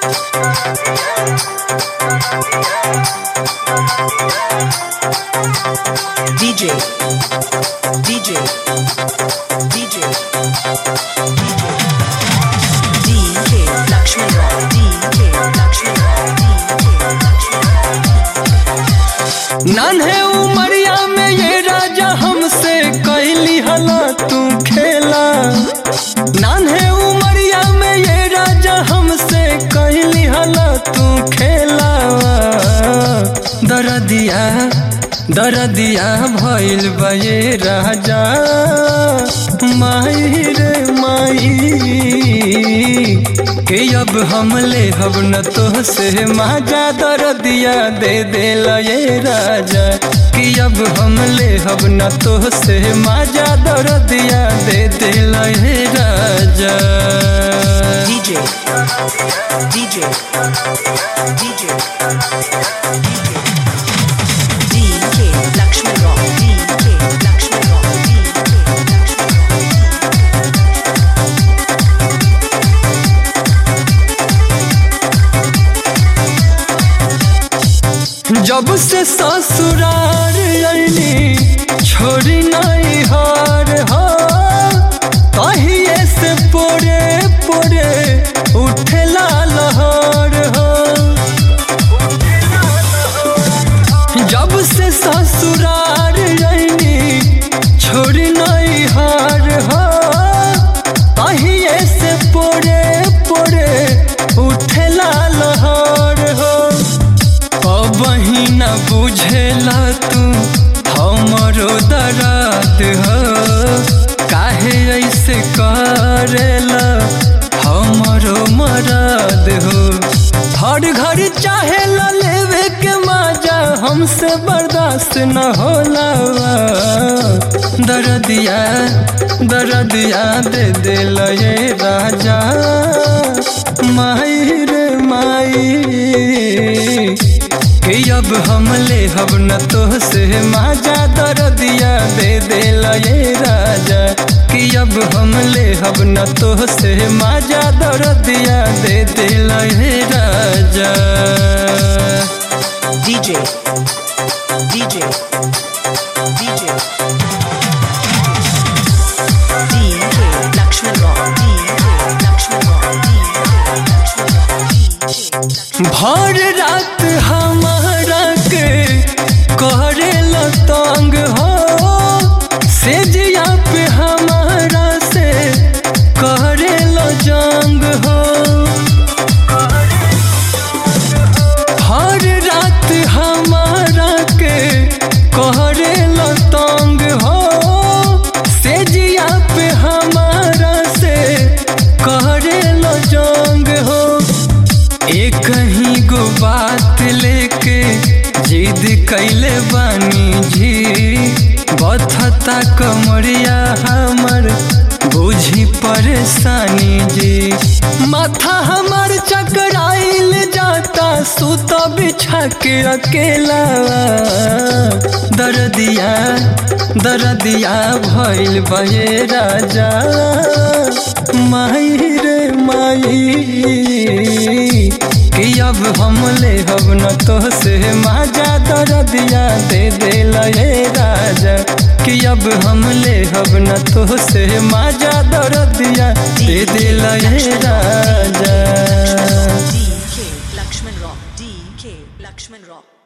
DJ DJ DJ DJ Lakshmi Roy DJ Lakshmi Roy DJ Lakshmi नान्हे उमरिया में ये राजा हमसे कैली हला तू खेला नान्हे उमरिया में ये राजा हमसे कैली हला तू खेला दरदिया दरदिया भइल बा ये राजा माई रे माई के अब हम ले हब न तो से माजा दरदिया दे दे ये राजा कि अब हम ले हब न तो से माजा दरदिया दे दे ये राजा DJ DJ DJ DJ Lakshmi Roy DJ Lakshmi Roy DJ Lakshmi जब से ससुरार अली छोड़ी नहीं हार हो तहिए से पोरे पोरे उठेला लहर हो जब से ससुरार अली छोड़ी नहीं हार हो तहिए से पोरे पोरे उठेला लहर हो कबही न बुझेला तू हमरो दर्द हो काहे ऐसे करेला हमरो मरद हो हर घर चाहे लेवे के मजा हमसे बर्दाश्त न होला दर्दिया दर्दिया दे दे ये राजा माई रे माई कि अब हम ले हब न तो से माजा दर्दिया दे दे ये राजा कि अब हम ले हब न तो से माजा दर्दिया दे दे ये राजा DJ DJ DJ DJ Lakshmi Roy DJ Lakshmi Roy DJ Lakshmi Roy भर रात हमारा के करे तंग हो सेजिया पे हमारा से करे जंग हो हर रात हमारा के करे तंग हो सेजिया पे हमारा से करे जंग हो एक ही गो बात लेके जिद कैले बानी जी बथता कमरिया हमर बुझी परेशानी जी माथा हमर चकराइल जाता सुत बिछा के अकेला दर्दिया दर्दिया भइल बहे राजा माई रे माई कि अब हम ले हब न तो से माजा दर्दिया दे दे ये राजा कि अब हम ले हब न तो से माजा दर्दिया दे दे ये राजा DK Lakshman Rock DK Lakshman Rock